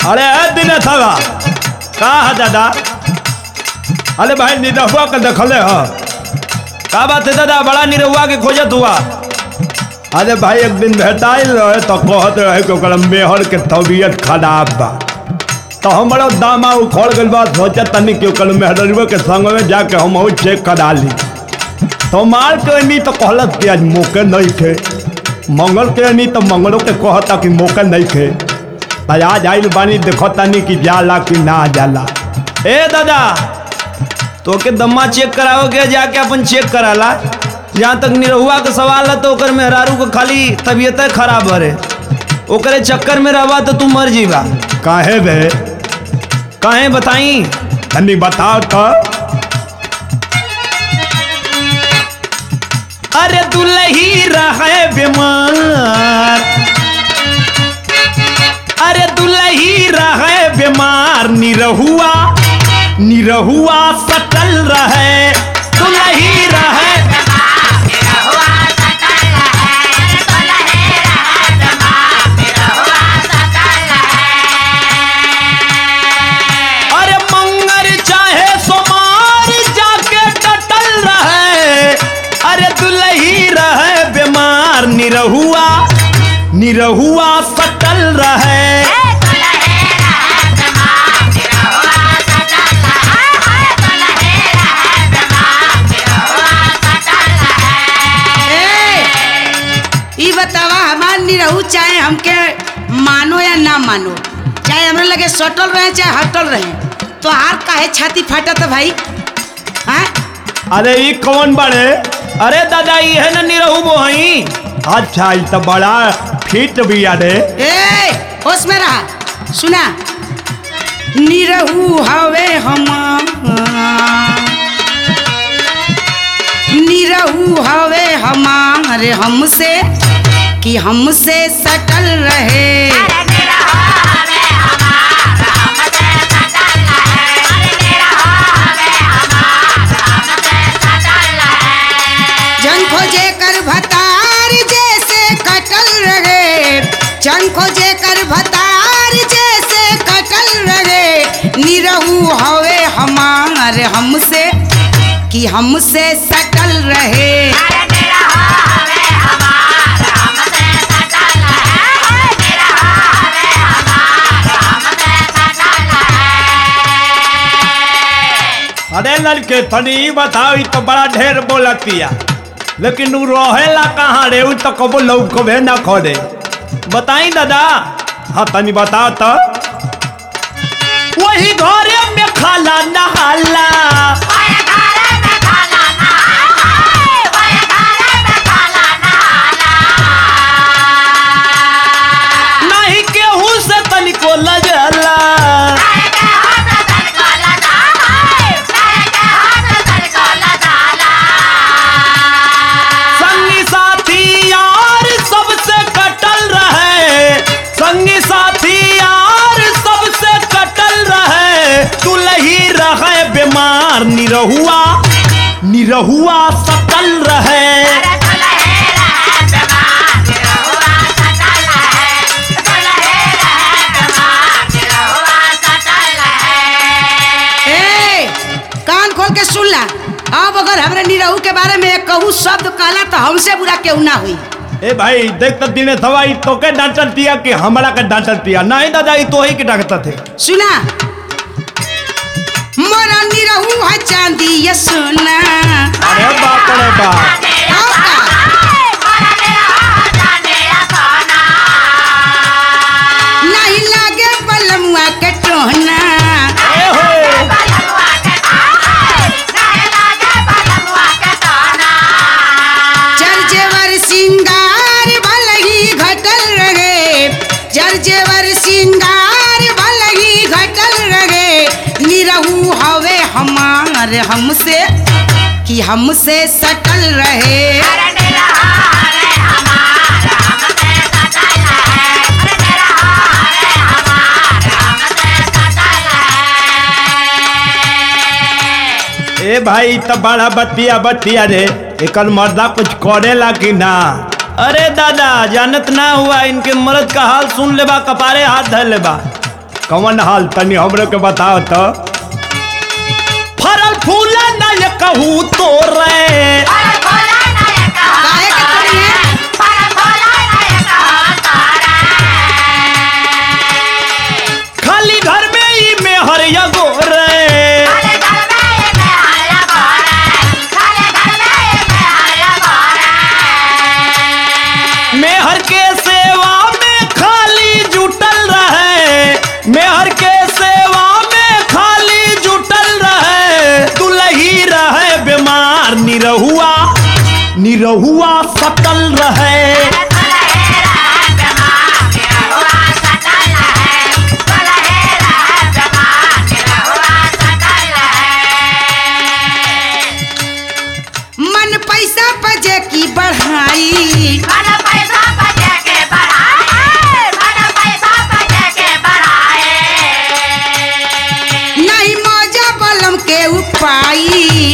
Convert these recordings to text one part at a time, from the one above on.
अरे ए दिनेश हवा का है दादा अरे भाई निरहुआ के देखले ह का बात है दादा बड़ा निरहुआ के खोजत हुआ अरे भाई एक दिन भेटाइल रहे तो कहत रहे कि ओकर मेहर के तबीयत खराब बा तो हमारा दामा उखड़ गइल बा सोचा तनी कि ओकर मेहररुआ के संग में जाके हम और चेक करा ली तो मार के नहीं तो कहलत कि आज मौके नहीं थे मंगल के नहीं तो मंगलों के कहता कि मौके नहीं थे तो आज आइल बानी देखो तनी कि जाला कि ना जाला ए दादा तो के दम्मा चेक कराओगे जाके अपन चेक कराला जहाँ तक निरहुआ के सवाल है तो ओकर मेहरारू को खाली तबीयत खराब हरे ओकरे चक्कर में रहबा तो तू मर जीवा काहे बे काहे बताई तनी बताओ तो अरे दुलही रहे बीमार अरे दुलही रहे बीमार निरहुआ निरहुआ सटल रहे दुलही रहे अरे मंगर चाहे सोमार जाके टटल रहे अरे दुलही रहे बीमार निरहुआ निरहुआ सटल रहे ई बतावा हमार निरहू चाहे हमके मानो या ना मानो चाहे हमरा लगे सटल रहे चाहे हटल रहे तो हार काहे छाती फाटत भाई हाँ अरे ये कौन बड़े अरे दादा ये है ना निरहू बोहई अच्छा ये तो बड़ा फिट भी अरे ए होश में रहा सुना निरहू हवे हम निरहू हवे हमारे हमसे कि हमसे सटल रहे जन खोजे कर भतार जैसे कटल रहे जन खोजे कर भतार जैसे कटल रहे निरहू हवे हमार हमसे कि हमसे सटल रहे अरे लड़के तनी ई बताओ ई तो बड़ा ढेर बोलतिया लेकिन उ रहेला कहाँ रे उ तो कबो लौकबे ना करे बताई दादा हाँ तनी बताओ तो वही घरे में खाला नहाला नहीं केहू से तनिको लजला संगी साथी यार सबसे कटल रहे संगी साथी यार सबसे कटल रहे दुलही रहे बीमार निरहुआ निरहुआ सकल रहे ए कान खोल के सुन ला अब अगर हमरा निरहू के बारे में कहूँ शब्द कहला तो हमसे बुरा केहू ना हुई ए भाई देख तो दिने सवाई तो के डांटल दिया कि हमारा के डांटल दिया नहीं दादा ये तो ही के डांटता थे सुना मोरा निरहू है चांदी ये सुना अरे बाप रे बाप आओ का नहीं लागे बलमुआ के टोहना ए हो जरजेवर सिंगार भलही घटल रहे जरजेवर सिंगार भलही घटल रहे निरहू हवे हमार हमसे कि हमसे सटल रहे ए भाई तो बड़ा बतिया बतिया रे एकल मर्दा कुछ करेला कि ना अरे दादा जानत ना हुआ इनके मर्द का हाल सुन लेबा कपारे हाथ धर लेबा कौन हाल तनी हमरे के बताओ तो फरल फूल न कहूँ तो रे काहे के तोड़ी है खाली घर में ही में हर यगो रे मेहर के सेवा में खाली जुटल रहे मेहर के सेवा में खाली जुटल रहे दुलही रहे बीमार निरहुआ निरहुआ सकल रहे मन पैसा बजे की बढ़ाई नहीं मौजा बलम के उपाई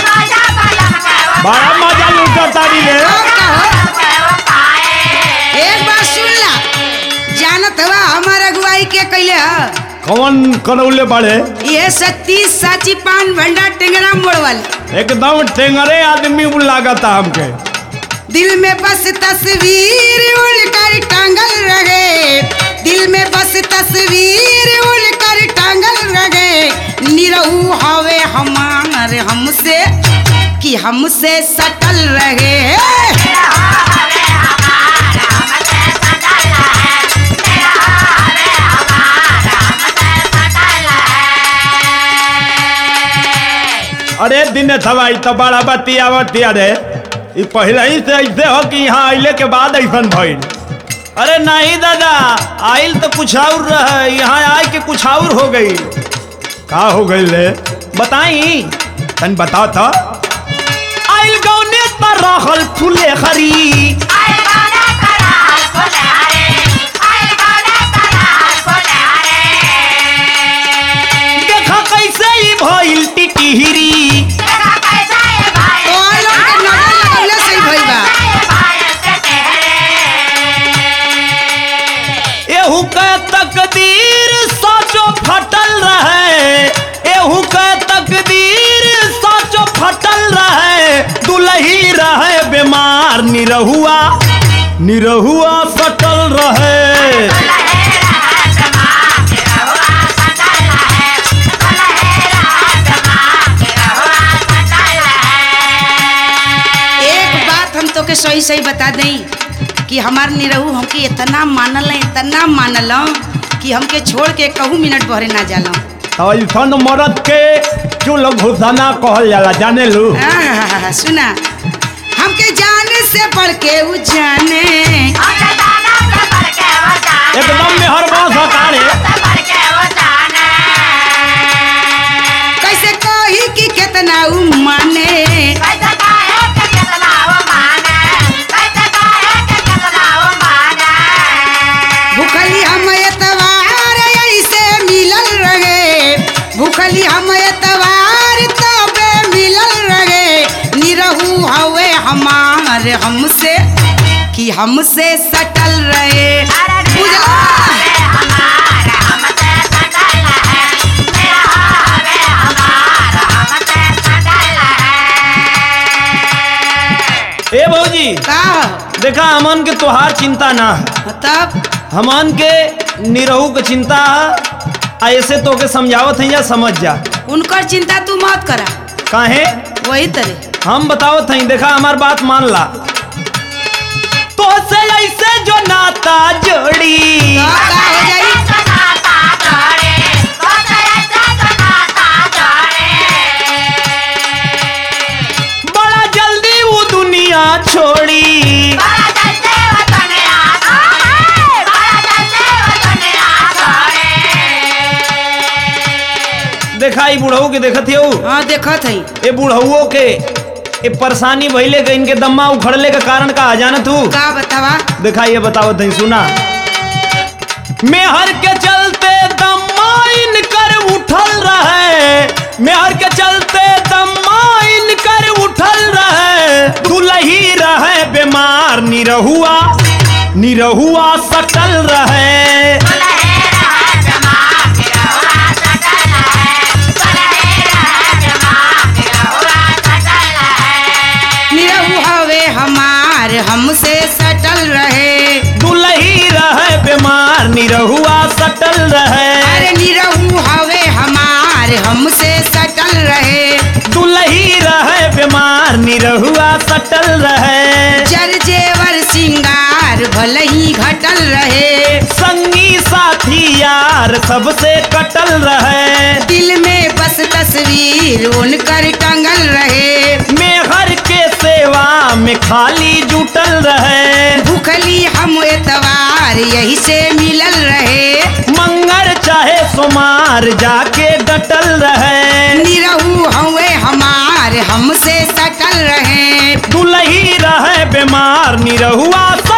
बड़ा मजा लूटा तारी रे और कहो एक बात सुन ला जानत हवा हमार अगुवाई के कैले ह कौन करौले बड़े ये सत्ती साची पान भंडार टेंगरा मोड़ वाले एकदम टेंगरे आदमी लागता हमके दिल में बस तस्वीर उड़कर टांगल रहे दिल में बस तस्वीर उड़कर टांगल रहे निरहू हवे हमार हमसे कि हमसे सटल रहे अरे दिन थवाई तो बड़ा बतियावतिया रे ई पहले ही से ऐसे हो कि यहाँ आइले के बाद ऐसन भइल अरे नहीं दादा आइल तो कुछ और रहे यहाँ आए के कुछ और हो गई का हो गई ले बताई तन बता था आइल गौने पर रहल फूले खरी देखा कैसे ही भइल टिटिहरी तो और लोग के नजर लगौले सही भइल बा एहू के तकदीर सोचो फटल रहे एहू के तकदीर सोचो फटल रहे दुलही रहे बीमार निरहुआ निरहुआ सटल रहे एक बात हम तो के सही सही बता दें कि हमार निरहू हमके इतना मानल है इतना मानल कि हमके छोड़ के कहूँ मिनट भरे ना जाला तो ऐसन मरद के चुल घुसाना कहल जाला जाने लू आहा, सुना हमके जाने से बढ़ के उ जाने एकदम मेहरबान सरकार है कैसे कही कि कितना उ माने भूखली हम एतवार ऐसे मिलल रहे भूखली हम एतवार तबे मिलल रहे निरहू हवे हमार हमसे कि हमसे सटल रहे बुझला ए भौजी का देखा हमन के तोहार चिंता ना है तब हमन के निरहू के चिंता है आ ऐसे तो के समझावत है या समझ जा उनकर चिंता तू मत करा काहे वही तरह हम बतावत हई देखा हमार बात मान ला तो से ऐसे जो नाता जोड़ी तो का हो जाई बड़ा जल्दी वो दुनिया छोड़ी देखा ई बुढ़ऊ के देखत हो हाँ देखत हई ए बुढ़ऊ के ए परेशानी भइले के इनके दम्मा उखड़ले के कारण का जानत हूँ का बतावा देखा ये बतावत हई सुना मेहर के चलते दम्मा इनकर उठल रहे मेहर के चलते दम्मा इनकर उठल रहे दुलही रहे बीमार निरहुआ निरहुआ सटल रहे सटल रहे अरे निरहू हवे हमार हमसे सटल रहे दुलही रहे बीमार निरहुआ सटल रहे जर जेवर सिंगार भले ही घटल रहे संगी साथी यार सबसे कटल रहे दिल में बस तस्वीर उनकर टंगल रहे मेहर के सेवा में खाली जुटल रहे भूखली हम एतवार यही से मिलल रहे मंगर चाहे सुमार जाके डटल रहे निरहू हवे हमार हमसे सटल रहे दुलही रहे बीमार निरहुआ